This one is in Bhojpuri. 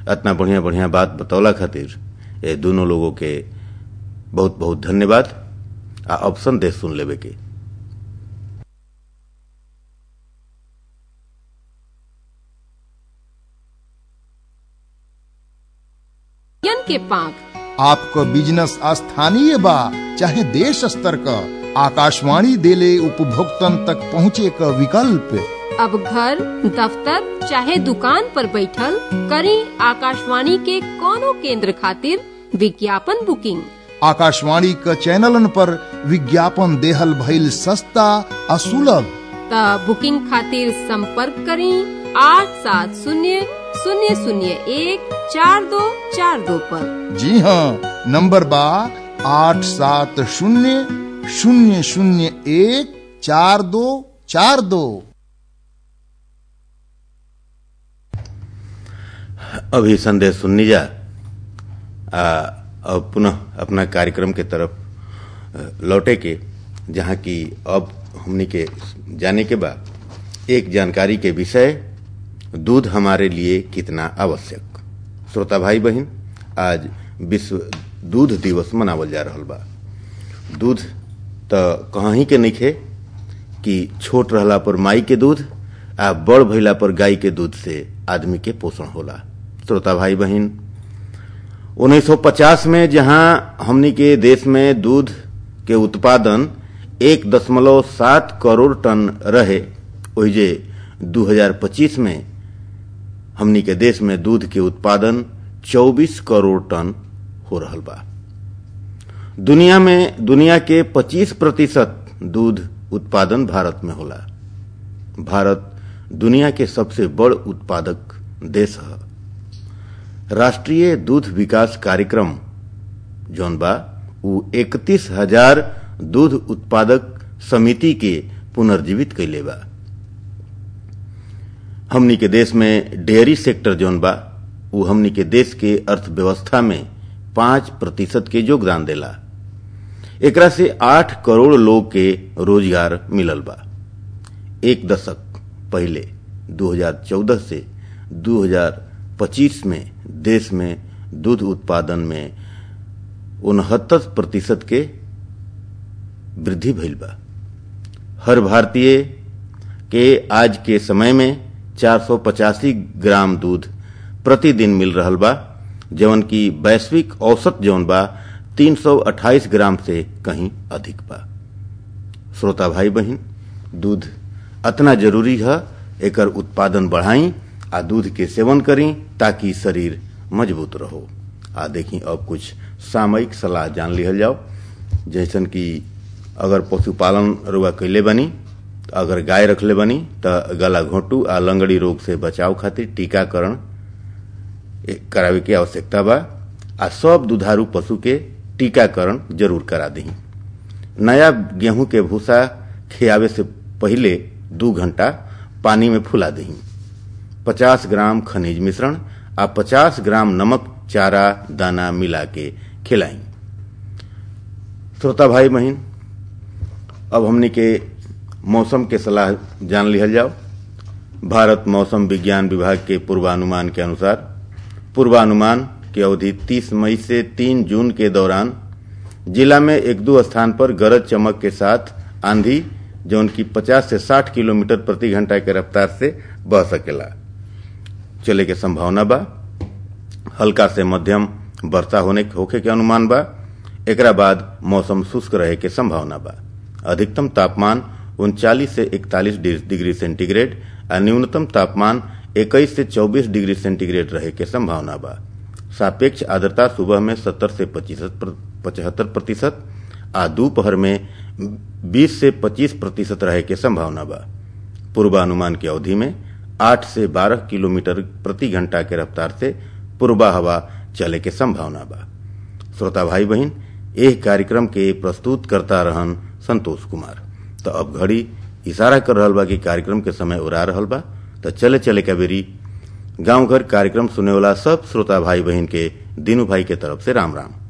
इतना बढ़िया बढ़िया बात बतौला खातिर ये दोनों लोगों के बहुत बहुत धन्यवाद आ ऑप्शन दे सुन लेवे के यन के पांख आपको बिजनेस स्थानीय बा चाहे देश स्तर का आकाशवाणी देले उपभोक्तन तक पहुँचे का विकल्प अब घर दफ्तर चाहे दुकान पर बैठल करी आकाशवाणी के कोनो केंद्र खातिर विज्ञापन बुकिंग आकाशवाणी का चैनलन पर विज्ञापन देहल भइल सस्ता आ सुलभ त बुकिंग खातिर संपर्क करी आठ सात शून्य शून्य शून्य एक चार दो चार दो पर जी हाँ नंबर बा आठ सात शून्य शून्य शून्य एक चार दो चार दो अभी संदेश सुननी जा आ, अब पुनः अपना कार्यक्रम के तरफ अ, लौटे के जहाँ की अब हमनी के जाने के बाद एक जानकारी के विषय दूध हमारे लिए कितना आवश्यक श्रोता भाई बहन आज विश्व दूध दिवस मनावल जा रहल बा दूध त कहीं के नइखे कि छोट रहला पर माई के दूध आ बड़ भइला पर गाय के दूध से आदमी के पोषण होला श्रोता भाई बहन 1950 में जहां हमनी के देश में दूध के उत्पादन एक दशमलव सात करोड़ टन रहे ओहिजे 2025 में हमनी के देश में दूध के उत्पादन 24 करोड़ टन हो रहल बा दुनिया में दुनिया के 25 प्रतिशत दूध उत्पादन भारत में होला भारत दुनिया के सबसे बड़ उत्पादक देश है राष्ट्रीय दूध विकास कार्यक्रम जौन बा उ इकतीस हजार दूध उत्पादक समिति के पुनर्जीवित कैले बा हमनी के देश में डेयरी सेक्टर जौन बा उ हमनी के देश के अर्थव्यवस्था में पांच प्रतिशत के योगदान देला एकरा से आठ करोड़ लोग के रोजगार मिलल बा एक दशक पहले 2014 से 2025 में देश में दूध उत्पादन में उनहत्तर प्रतिशत के वृद्धि भइल बा हर भारतीय के आज के समय में 485 ग्राम दूध प्रतिदिन मिल रहल बा जवन की वैश्विक औसत जौन बा 328 ग्राम से कहीं अधिक बा श्रोता भाई बहन दूध अतना जरूरी है एकर उत्पादन बढ़ाई आ दूध के सेवन करी ताकि शरीर मजबूत रहो आ देखी अब कुछ सामयिक सलाह जान लिहल जाओ जैसन कि अगर पशुपालन रुआ कैले बनी अगर गाय रखले बनी त गला घोटू आ लंगड़ी रोग से बचाव खातिर टीकाकरण करावे के आवश्यकता बा आ सब दुधारू पशु के टीकाकरण जरूर करा दी नया गेहूं के भूसा खियावे से पहले दू घंटा पानी में फुला दी पचास ग्राम खनिज मिश्रण आ पचास ग्राम नमक चारा दाना मिला के खिलाई श्रोता भाई बहन अब हमने के मौसम के सलाह जान लिहल जाओ भारत मौसम विज्ञान विभाग के पूर्वानुमान के अनुसार पूर्वानुमान की अवधि 30 मई से 3 जून के दौरान जिला में एक दो स्थान पर गरज चमक के साथ आंधी जौन की 50 से 60 किलोमीटर प्रति घंटा के रफ्तार से बह सकेला चले के संभावना बा हल्का से मध्यम वर्षा होने होखे के अनुमान बा एकरा बाद मौसम शुष्क रहे के संभावना बा अधिकतम तापमान उनचालीस से इकतालीस डिग्री सेंटीग्रेड और न्यूनतम तापमान 21 से 24 डिग्री सेंटीग्रेड रहे के संभावना बा सापेक्ष आर्द्रता सुबह में 70 से पचहत्तर प्रतिशत आ दोपहर में 20 से 25 प्रतिशत रहे के संभावना बा पूर्वानुमान की अवधि में 8 से 12 किलोमीटर प्रति घंटा के रफ्तार से पूर्वा हवा चले के संभावना बा श्रोता भाई बहन एह कार्यक्रम के प्रस्तुत करता रहन संतोष कुमार तो अब घड़ी इशारा कर रहल बा कि कार्यक्रम के समय उड़ा रहल बा तो चले चले के बेरी गांव घर कार्यक्रम सुने वाला सब श्रोता भाई बहन के दीनू भाई के तरफ से राम राम